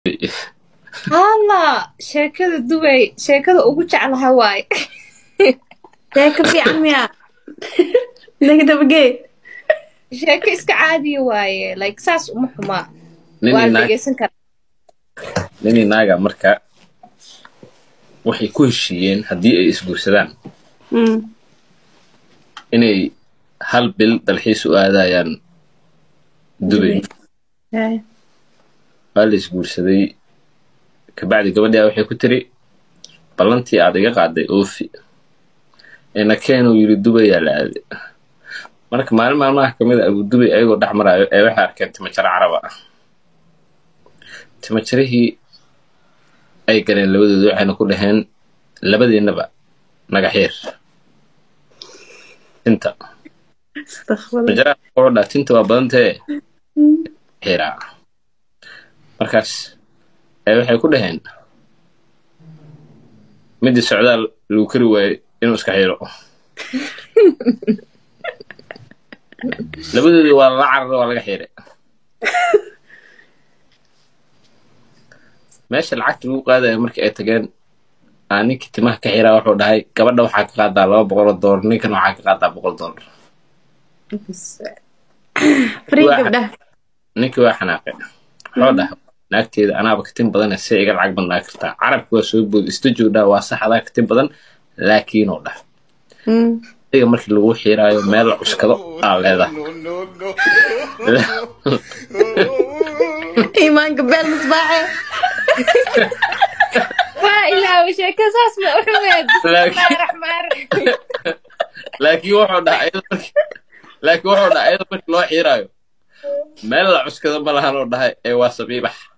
halla sheekada dubay sheekada ugu jeclaha waaye sheeko fiican miya naga dabagee sheeko iska caadiya waaye like saas uma xumaa nin waa iyo la naag dhegeysan karaa nin iyo naaga marka waxay ku heshiiyeen haddii ay isguursadaan Mm. inay hal bil dalxiis u aadayaan dubay Haya. waa la isguursaday kabacdi gabadhaa waxay ku tiri ballantii aad iga qaaday oofi ina keenuu yidhi dubayaa la aaday marka maalin maalmaha ka mid a abu dubay ayagoo dhex maraayo ee waxay arkeen timajaro caraba ah timajarihii ay galeen labadooda waxayna ku dhaheen labadiinaba naga xiir tinta Astaghfirullah. timajaraha wuxuu dhaha tinta waa badantee xiraa markaas ee waxay ku dhaheen midii socdaal lagu kari waayey inuu iska xiro labadoodii waa lala carara waa laga xiray meesha lacagta lagu qaadaya markii ay tageen aa ninkii timaha ka xiraa wuxuu dhahay gabadha waxaa ka qaadaa laba boqol oo doolar ninkan waxaa ka qaadaa boqol doolar Free Waa- gabdhaha. ninkii waa xanaaqay wuxuu dhahay naagteeda anaaba katin badan si iga lacag badnaa kartaa carabki waa soo bood istajow dhaa waa sax adaa katin badan laakiinuu dhah Mm. adiga markii lagu xiiraayo meel la cuskado aa leedahay iimaanka beel misbaaxe waa ilaawa sheeko saas ma u xumeed Laakiin- raxmaan laakiin wuxuu dhaha ayada markii laakiin wuxuu dhaha ayada markii loo xiiraayo meel la cuskado ma lahan oo dhahay ee waa sabiibax